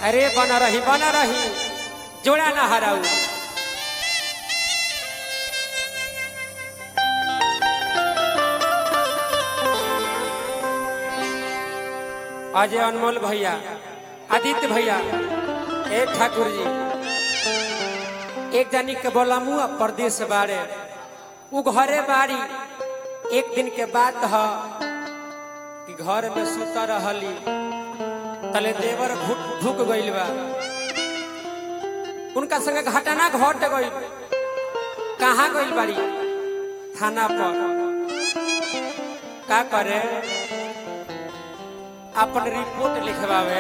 अरे बना रही बना रही जोड़ा ना हराऊ अजय अनमोल भैया आदित्य भैया ए ठाकुर जी एक जानी के बोला मुँह प्रदेश बारे उ घरे बाड़ी एक दिन के बात ह कि घर में सुता रहली तले देवर घुट ढुक गइल बा उनका संगे घटना घट गइल कहाँ गइल बाड़ी थाना पर का करे अपन रिपोर्ट लिखवावे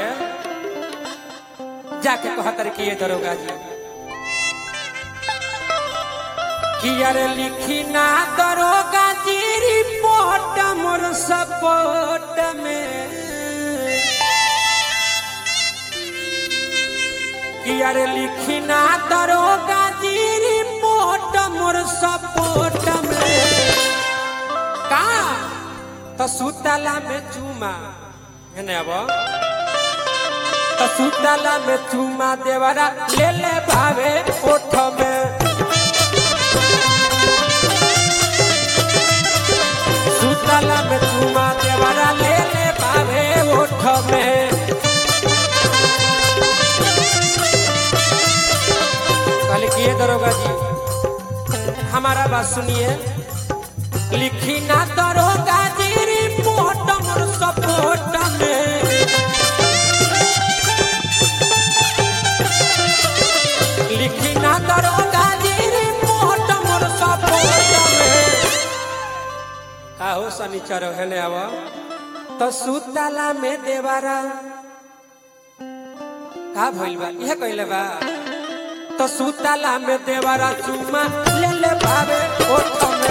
जाके कहतर कि ये दरोगा जी कि यार लिखी ना दरोगा जी रिपोर्ट मोर सपोर्ट में कि यार लिखी ना दरोगा जी रिपोर्ट मोर सपोर्ट में का तो सुतला में चूमा है ना अब तो सुतला में चूमा देवरा ले ले भावे ओठ में सुतला में चूमा देवरा ले ले भावे ओठ में कल किए दरोगा जी हमारा बात सुनिए लिखी ना दरोगा जी रिपोर्ट मोर सपोर्ट में लिखी ना दरोगा जी रिपोर्ट मोर सपोर्ट में का हो शनिचर हेले अब तो सुतला में देवारा का भइल बा इहे कइले बा तो सुतला में देवारा चुमा ले ले भावे ओठ में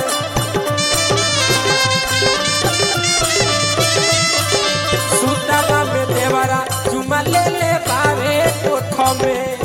सुतला में देवारा चुमा ले ले भावे ओठ में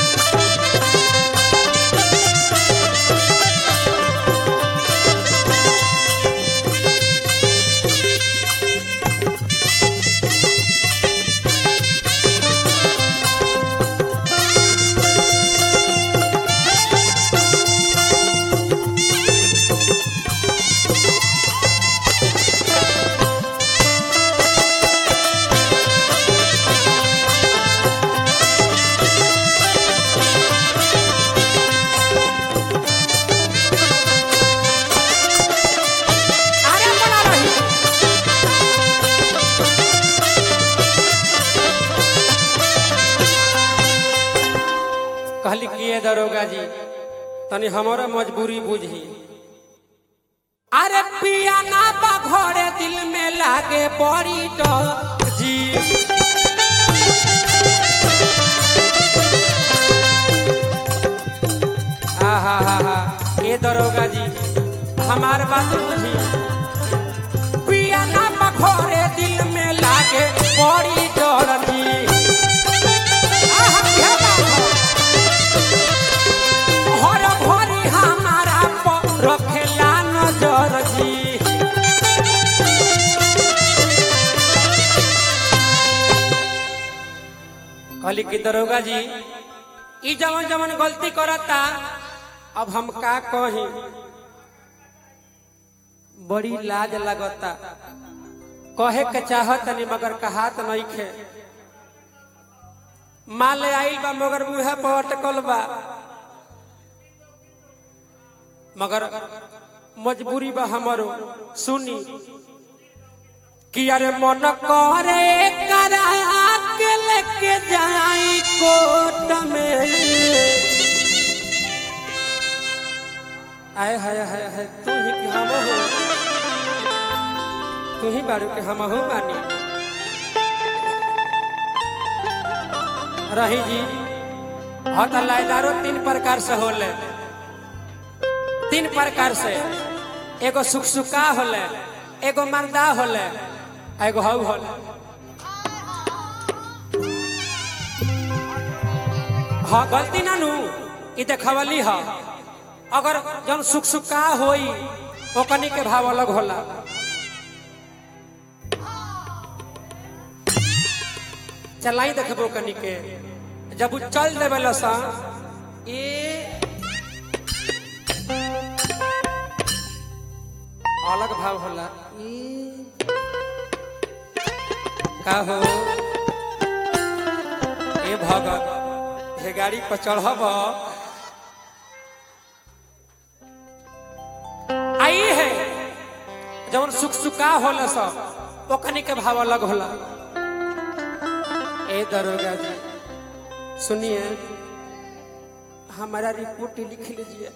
अरे बना रही कहली किए दरोगा जी तनी हमारा मजबूरी बुझी अरे पिया ना बा घरे दिल में लागे बड़ी डर जी आहा हा हा ये दरोगा जी हमार बात बुझी पिया ना बा घरे दिल में लागे बड़ी डर जी आहा, क्या बात है? हर भरी हमारा पर रखेला नजर जी कहली कि दरोगा जी ई जवन जवन गलती करता अब हम का कही बड़ी लाज लगता कहे के चाहत नहीं मगर कहात नहीं खे माले आइल बा मगर मुहे पर अटकल बा मगर मजबूरी बा हमारो सुनी कि अरे मन करे करा के लेके जाई कोट में आए हाय हाय हाय तू ही कि हम हो तू ही बारू के हम हो बानी रही जी हाँ तो लाइदारो तीन प्रकार से होले तीन प्रकार से एगो सुखसुका होले एगो मर्दा होले आ एगो हऊ होले हाँ गलती ना नू ई देखवली हा अगर जन सुखसुका होई ओकनी के भाव अलग होला चलाई देखबो कनी के जब उ चल देवे लसा ए अलग भाव होला ई का हो ए भगत हे गाड़ी पर चढ़ब आई है जवन सुख सुखा होला सब ओकनी के भाव अलग होला ए दरोगा जी सुनिए हमारा रिपोर्ट लिख लीजिए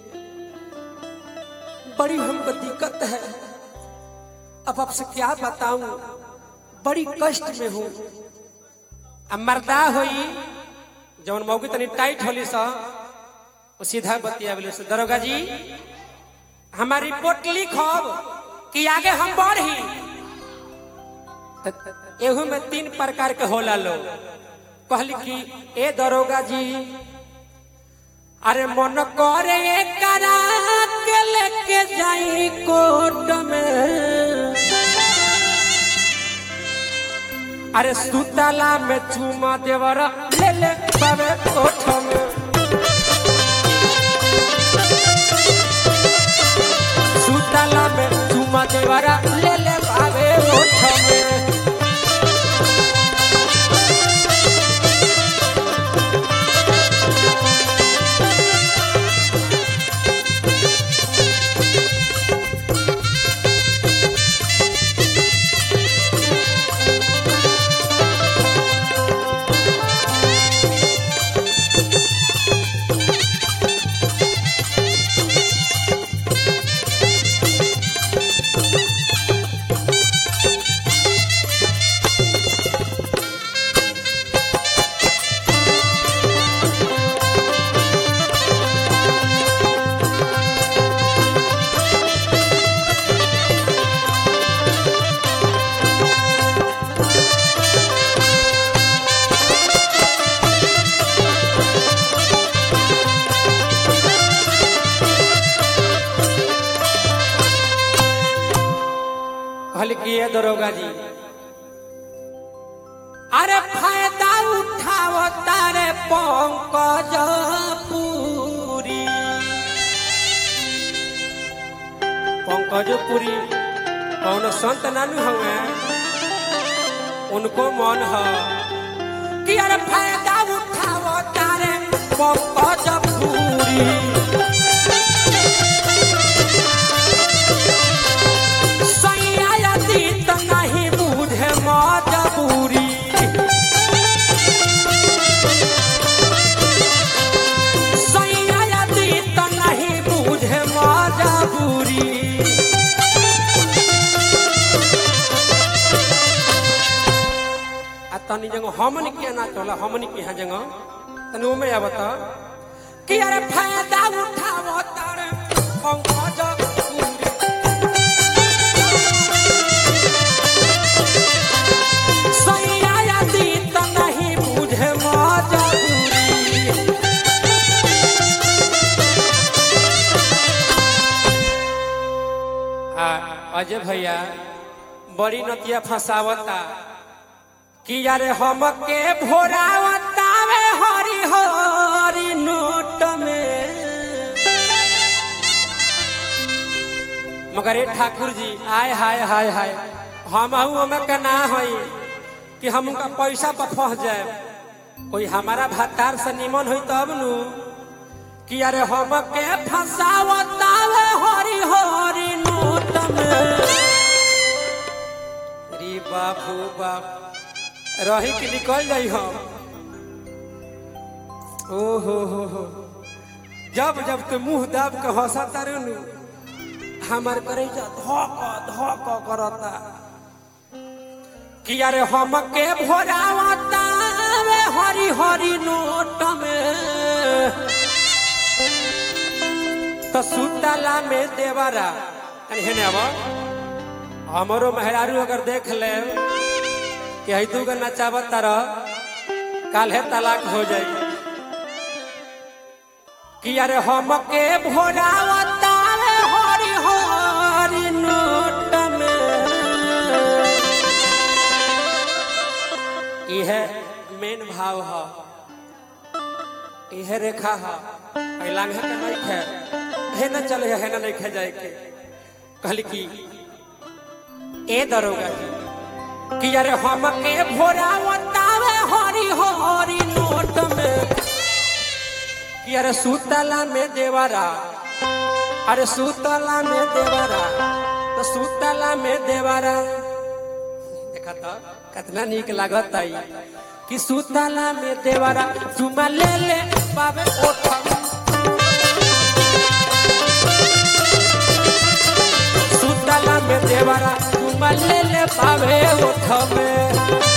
बड़ी हमको दिक्कत है अब आपसे क्या बताऊं बड़ी कष्ट में हूं अब मर्दा होई जवन मौकी तनी टाइट होली सा वो सीधा बतिया बोले से दरोगा जी हमारी रिपोर्ट लिखब कि आगे हम बढ़ी त- एहू में तीन प्रकार के होला लोग कहली कि ए दरोगा जी अरे मन करे करा के लेके जाई कोर्ट में अरे सुतला में चूमा देवरा ले ले बाबे कोठ में सुतला में चूमा देवरा ले ले बाबे कोठ में कहली कि ये दरोगा जी अरे फायदा उठाओ तारे पंकज पुरी पंकज पुरी कौन संत नानू हवे उनको मन है कि अरे फायदा उठाओ तारे पंकज पुरी सैयादी त नहीं बुझे मजबूरी सैयादी त नहीं बुझे मजबूरी आ तनी जंग हमन के ना चला हमन के यहाँ जंग तनी ओमे आवत कि अरे फायदा उठावो तारे पंकज पुरी सैयादी त नहीं बुझे मजबूरी आ अजय भैया बड़ी नतिया फंसावता कि यारे हमके भोरावता वे हरी हरी नोट में मगर ए ठाकुर जी आय हाय हाय हाय हम हमें के ना होई कि हम उनका पैसा पर फंस जाए कोई हमारा भत्तार से निमन हुई तब नु कि अरे हम के फंसावता वे हरी हरी नोट में री बाबू बाप रही कि निकल जाई हम ओ हो हो हो जब जब तू मुंह दाब के हंसा तारू नु हमार करे जा धक धक करता कि अरे हम के भोरावता वे हरी हरी नोट में तो सुतला में देवरा अरे हेने अब हमरो मेहरारू अगर देख ले कि हई तू के नचावत तरह काल्हे तलाक हो जाई कि अरे हम के भोरावता रे हरी हरी नोट में यह मेन भाव ह इहे रेखा ह आई लांघे के नहीं खे हे न चले हे न नहीं खे जाए के कहली कि ए दरोगा जी कि अरे हम के भोरा बतावे हरी हरी नोट में कि अरे सुतला में देवरा अरे सुतला में देवरा तो सुतला में देवरा देखा तो कितना नीक लागत आई कि सुतला में देवरा चुमा ले ले पावे ओठा सुतला में देवरा चुमा ले ले पावे ओठ में